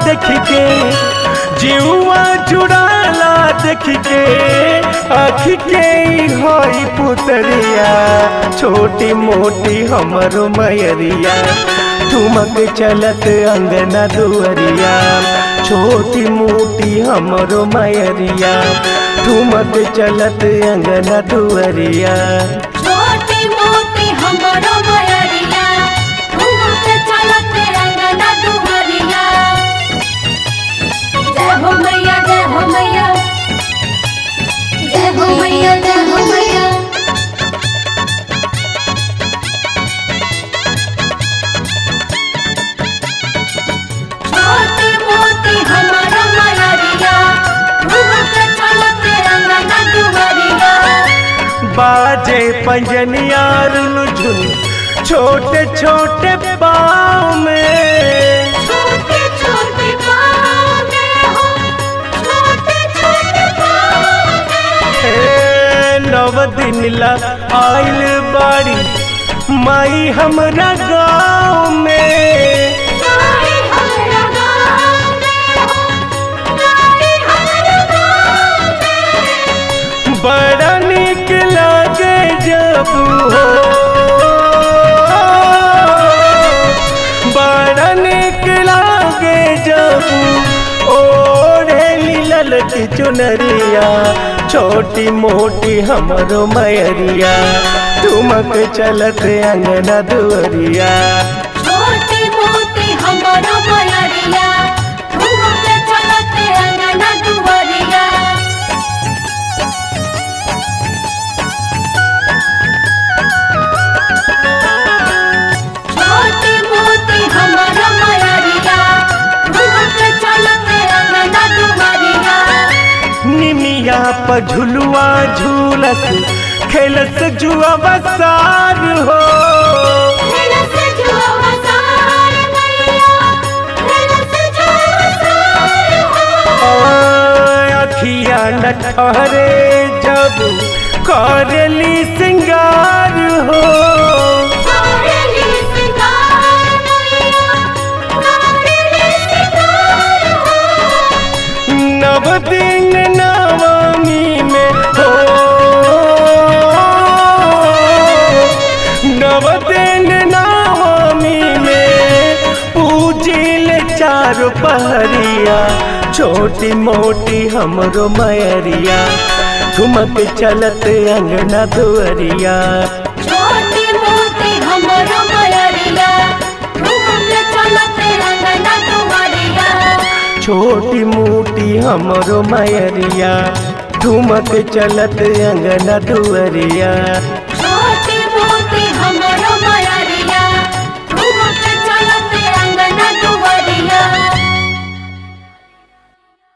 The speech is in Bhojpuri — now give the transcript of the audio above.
देख के जीवा जुड़ाला देख के आँख के हई पुतरिया छोटी मोटी हमरो मयरिया ठुमक चलत अंगना दुअरिया छोटी मोटी हमरो मयरिया ठुमक चलत अंगना दुअरिया छोटी मोटी हमरो मयरिया घूमत चलत अंगना दुहरिया जय हो मैया जय हो मैया जय हो मैया जय हो मैया छोटी मोटी हमरो मयरिया घूमत चलत अंगना दुहरिया बाजे पंजनिया रुझुन छोटे छोटे पाँव में छोटे छोटे पाँव में हो छोटे छोटे पाँव में हे नव दिन ला आइल बाड़ी माई हमरा गाँव में गाई हमरा गाँव में हो गाई हमरा गाँव में बड़ा निक लागे जब हो बड़ा निक लागे जब ओढ़े ललकी चुनरिया छोटी मोटी हमरो मयरिया ठुमक चलत अंगना दुअरिया छोटी मोटी हमरो मयरिया घूमत चलत अंगना दुहरिया छोटी मोटी हमरो मयरिया घूमत चलत अंगना दुहरिया निमिया पर झुलुआ झूलस खेलस जुआ बसार हो खेलस जुआ वसार मैया खेलस जुआ वसार हो अखिया न ठहरे जब करली सिंगार हो करेली सिंगार मैया करेली सिंगार हो नव दिन नवमी में हो नव दिन नवमी में पूजिल चार पहरिया छोटी मोटी हमरो मयरिया ठुमक चलत अंगना दुअरिया छोटी मोटी हमरो मयरिया घूमत चलत अंगना दुहरिया छोटी मोटी हमरो मयरिया ठुमक चलत अंगना दुअरिया